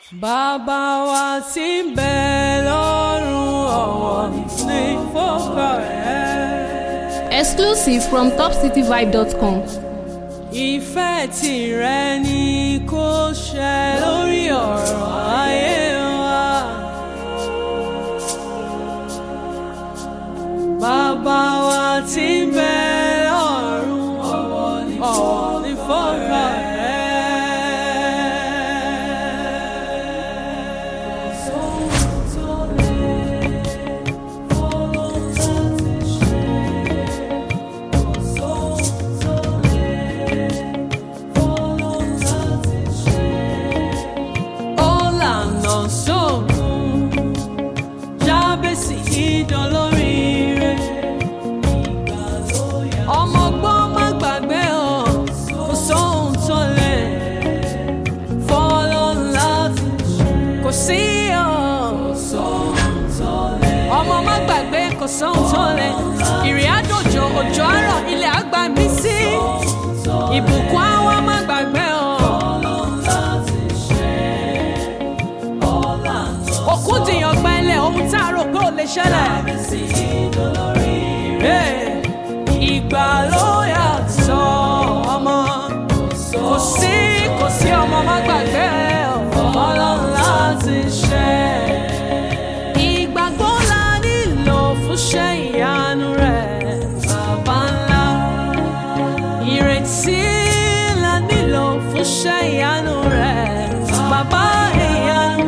Bàbá wa tí ń bẹ lọ́run ọ̀wọ̀ ní fọ́kọ̀ rẹ̀. Exclusive from topcityvibe.com. Ìfẹ́ tìrẹ ni kó ṣẹ lórí ọ̀rọ̀ ayé wa. Bàbá wa tí ń bẹ lọ́run ọ̀wọ̀ ní fọ́kọ̀ rẹ̀. Ọ̀làna sóògùn jábèsì ìdánlóríire. Ọmọ ọgbọ́n má gbàgbé o, kò sóhun tó lè fọ́lọ́ láti kò sí o. Ọmọ má gbàgbé kò sóhun tó lè. Ìrìn àjòjò òjò àárọ̀ ilẹ̀ àgbà mí sí. Ìbùkún àwa má gbàgbé o. òkú dìyàn gbẹ́lẹ̀ ohun tá a rò pé ò lè ṣẹlẹ̀. Hey, ìgbà ló yàtọ̀ ọmọ kò sí kò sí ọmọ má gbàgbé ọlọ́run láti ṣe. ìgbàgbọ́ la nílò fún ṣe ìyanu rẹ̀ bàbá ńlá. ìrètí la nílò fún ṣe ìyanu rẹ̀ bàbá ìyanu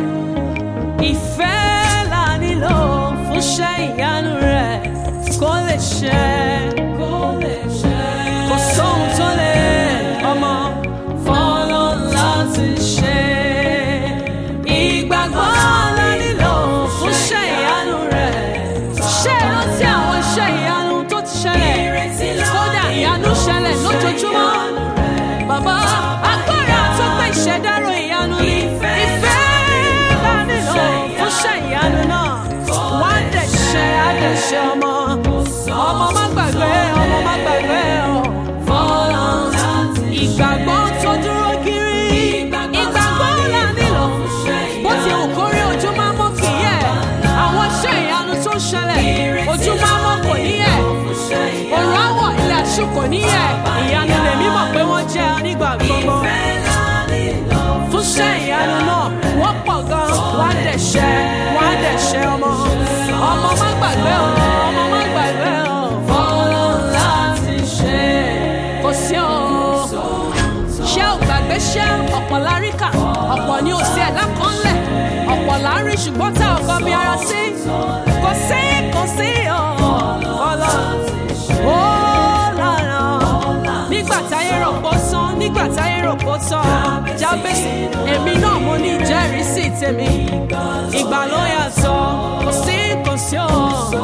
ìfẹ́ la nílò fún ṣe ìyanu rẹ̀ kó lè ṣe kó lè ṣe. kò sóhun tó lè ọmọ fọlọ́ láti ṣe. ìgbàgbọ́ la nílò fún ṣe ìyanu rẹ̀. ṣé ìrántí àwọn iṣẹ́ ìyanu tó ti ṣẹlẹ̀ kódà ìyanu ṣẹlẹ̀ lójoojúmọ́. Bàbá agbára tó pé ìṣẹ̀dárò ìyanu ni ìfẹ́ la nílò fún ṣe ìyanu náà. Wá dẹ̀ ṣe àdẹ̀ṣe ọmọ. Ọmọ má gbàgbé ọmọ má gbàgbé ọ̀. Fọlọ́ ìgbàgbọ́ tó dúró kiri. Ìgbàgbọ́ la nílò. Bó ti hù kórí ojú máa mọ́ kì í yẹ̀. Àwọn iṣẹ́ ìyanu tó ń ṣẹlẹ̀. Ojú máa mọ́ kò ní yẹ̀. Òrùn àwọ̀ ilẹ̀ àṣù kò ní yẹ̀. Ìyanu lèmi mọ̀ pé wọ́n jẹ́ nígbà gbogbo. Fún ṣẹ́ ìyanu náà, wọ́n pọ̀ gan. Wọ́n á dẹ̀ ṣẹ́, wọ́n á dẹ̀ ṣẹ́ ọmọ. Ọmọ má gbàgbé o, ọmọ má gbàgbé o. Fọlọ́ láti ṣe. Kò sí o. Ṣé ò gbàgbé ṣẹ́ ọ̀pọ̀ láríkà? Ọ̀pọ̀ ni ò sí ẹ̀dá kan lẹ̀. Ọ̀pọ̀ lárí ṣùgbọ́n tá ò kọ́ bí ara sí. Kò sí, kò sí o. Fọlọ́ ó lànà nígbà táyé rò pó sán nígbà táyé rò pó tán jábèsì èmi náà mo ní ìjẹ́rìísí tèmi ìgbà ló yàtọ̀ kò sí kò sí o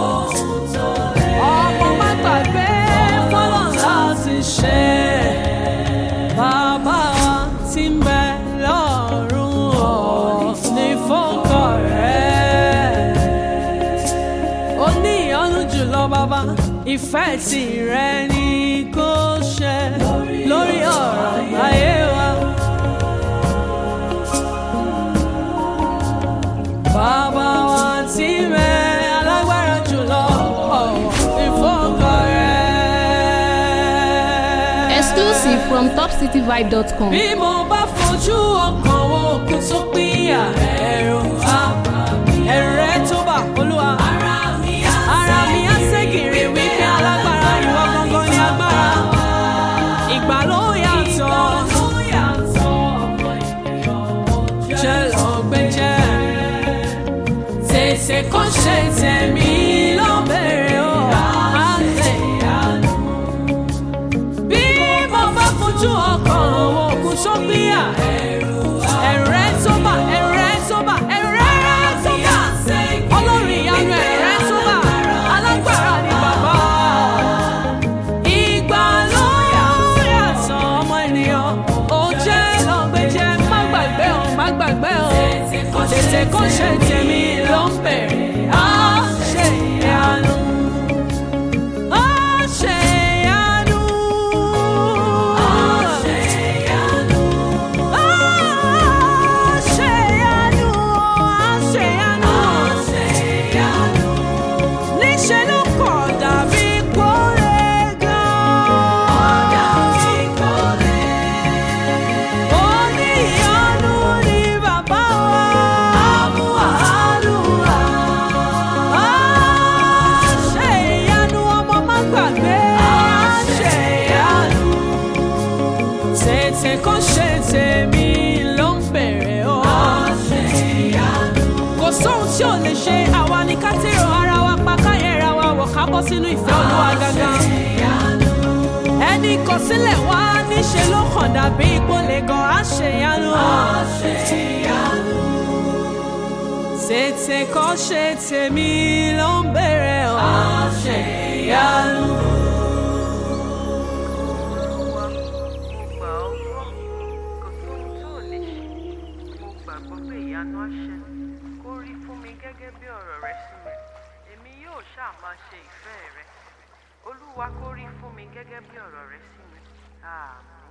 ọmọ má gbàgbé fọlọ́ láti ṣe bàbá wa tí ń bẹ lọ́rùn ọ̀ ní fọ́kọ̀ rẹ̀ ó ní ìyọ́nú jùlọ bàbá ìfẹ́ tìrẹ ni kò ṣe lórí ọ̀rọ̀ ayé wa. Bàbá wa tí mẹ́ alágbára jùlọ ọ̀wọ̀ ìfọ́kọ̀ rẹ̀. Exclusive from topcityvibe.com. Bí mo bá fojú ọkàn wo òkú tó pínyà ẹ̀rù àbá ẹ̀rù rẹ̀ tó bà olúwa. Ara mi á ségèrè wípé alágbára ìwọ gangan ni agbára. Ìgbà ló yàtọ̀. Jẹ́ lọ́gbẹ́jẹ́. Tètè kó ṣe tẹ̀mí ló bẹ̀rẹ̀ o. Àlẹ́ ìyanu. Bí mo bá fojú ọkàn wo òkú tó pínyà ẹ̀rù rẹ̀ tó bà ẹ̀rù rẹ̀ tó bà ẹ̀rù rẹ̀ tó bà. Ọlọ́run ìyanu ẹ̀rù rẹ̀ tó bà. Alágbára ni bàbá. Ìgbà ló yàtọ̀ ọmọ ènìyàn. Ó jẹ́ lọ́gbẹ́jẹ́ má gbàgbé o má gbàgbé o. Tètè kó ṣe tèmi ló ń bẹ̀rẹ̀. Á ṣe ìyanu. Á ṣe ìyanu. Á ṣe ìyanu. Á ṣe ìyanu. bọ́ sínú ìfẹ́ olúwa gangan. ẹni kọsílẹ̀ wá níṣe ló kàn dàbí ipò lè gan àṣeyanu. tètè kọ́ ṣe tèmi ló ń bèrè ọ́ àṣeyanu. Olúwa, mo gbà ọ́ gbọ́ kò sóhun tó lè ṣe mo gbàgbọ́ pé ìyanu á ṣẹlẹ̀ kó rí fún mi gẹ́gẹ́ bí ọ̀rọ̀ rẹ sí mi èmi yóò ṣáà máa ṣe ìfẹ́ rẹ olúwa kó rí fún mi gẹ́gẹ́ bí ọ̀rọ̀ rẹ sí mi àmín.